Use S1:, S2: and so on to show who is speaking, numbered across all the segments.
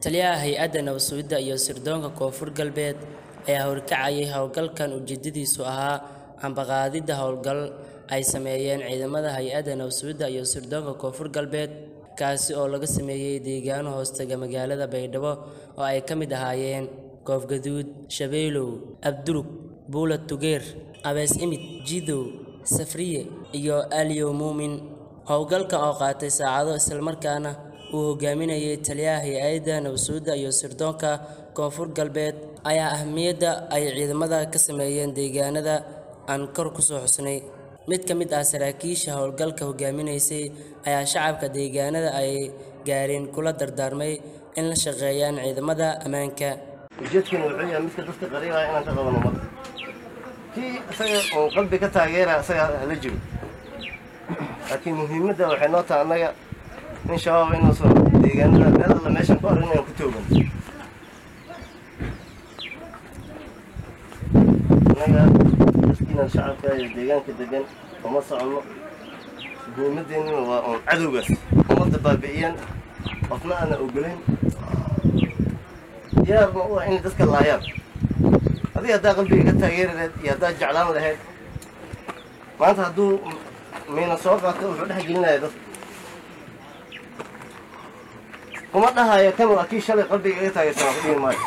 S1: taliyaha hay-adda nabad-sugidda iyo sirdoonka koonfur galbeed ayaa horkacayay howlgalkan ujeedadiisu ahaa ambaqaadidda howlgal ay sameeyeen ciidamada hay-adda nabad-sugidda iyo sirdoonka koonfur galbeed kaasi oo laga sameeyey deegaano hoostaga magaalada baydhabo oo ay ka mid ahaayeen koofgaduud shabeelow abdurug buula tugeer abees imid jidow safriye iyo aliyo muumin howlgalka oo qaatay saacado islamarkaana uu hogaaminayay taliyaha hay-adda nabad-sugidda iyo sirdoonka koonfur galbeed ayaa ahmiyadda ay ciidamada ka sameeyeen deegaanada aan kor ku soo xusnay mid ka mid ah saraakiisha howlgalka hogaaminaysay ayaa shacabka deegaanada ay gaareen kula dardaarmay in la shaqeeyaan ciidamada ammaanka
S2: ujeedkani wuxuu yahay midka dadka qariibaya inaan ka qabano ummadda kii isaga uu qalbi ka taageeraya isaga hala jiro laakiin muhiimadda waxay noo tahay annaga in shabaab inuusan deegaanada meel alla meeshan ku arrin inaan ku toogan annaga dadkiinan shacabka iyo deegaanka degan uma soconno muhiimadeennina waa uun cadowgaas ummadda baabi'iyaan qofna aana ogolayn diyaarna u ah inay dadka laayaan adiga haddaa qalbiga ka taageeri lahayd iyo haddaa jeclaan lahayd maanta hadduu miina soo qaato wuxuu dhex gelinaya dadka kuma dhahayo kan waa kii shalay qalbiga iga taageersanaa ku dhihi maayo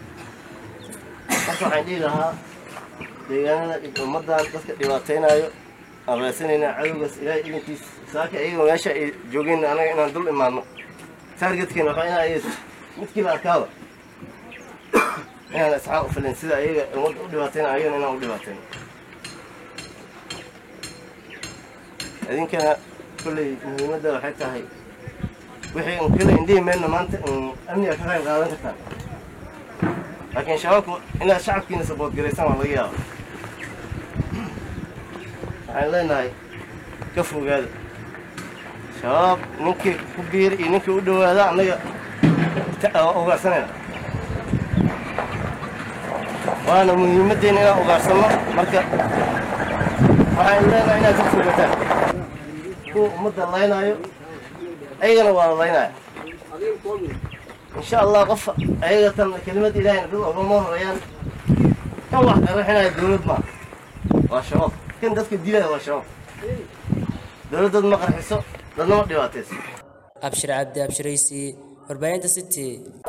S2: marka waxaan dhihi lahaa deegaanada ummaddan dadka dhibaataynayo aan raadsanaynaa cadowgaas ilaahay idinkiis saaka iyagoo meesha ay joogeen anaga inaan dul imaano taargetkeena waxaa inaa ay midkiiba arkaaba inaan isxaaq u filin sida ayaga ummadda u dhibaatayna ayagana inaan u dhibaatayno idinkana kolley muhiimadda waxay tahay wixii un kale indhihi meelna maanta amniga ka qayb qaadan kartaan laakiin shabaabku inaad shacabkiina saboodgaraysaan waa laga yaaba waxaan leenahay ka fogaada shabaab ninkii ku biir iyo ninkii u dhowaada annaga ugaarsanayna waana muhiimaddeena inaan ugaarsanno marka waxaan leenahay inaad ka fogataan kuwa ummadda laynaayo ayagana waa la laynaya insha allah qof ayaga tan kelimad ilaahayna dad ogama horeeyaan kan wax qaraxinaya dowlad maa waa shabaab kan dadka dilaya waa shabaab dowlad dad ma qarxiso dadna ma dhibaatayso
S1: abshir cabdi abshiraysi warbaahinta city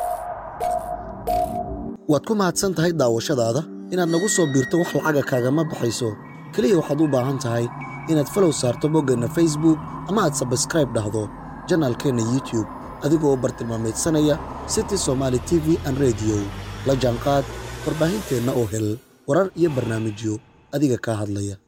S3: waad ku mahadsan tahay daawashadaada inaad nagu soo biirto wax lacaga kaagama baxayso keliya waxaad u baahan tahay inaad falow saarto boggeenna facebook ama aad sabskraib dhahdo janaalkeenna youtube adigoo bartilmaamaydsanaya city somaali t v an rediyo la jaanqaad warbaahinteenna oo hel warar iyo barnaamijyo adiga kaa hadlaya